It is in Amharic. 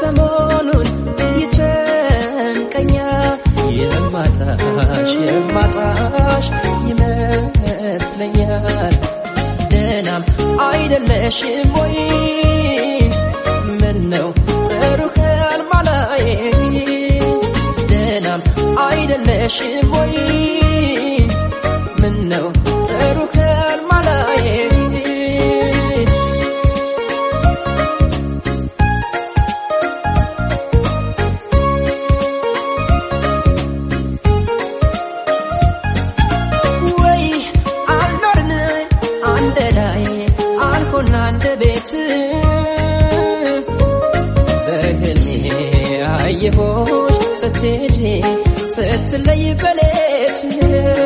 ሰሞኑን ይጨንቀኛል የማጣሽ የማጣሽ ይመስለኛል ደህናም አይደለሽም ወይ ምነው ጥሩ ህልም አላይ ደህናም አይደለሽም ወይ ምነው ጥሩ ህልም አላይ ወይ አልኖርን አንድ ላይ አልሆን አንድ ቤት በህልሜ አየሆሽ ስትሄጂ ስትለይ በሌት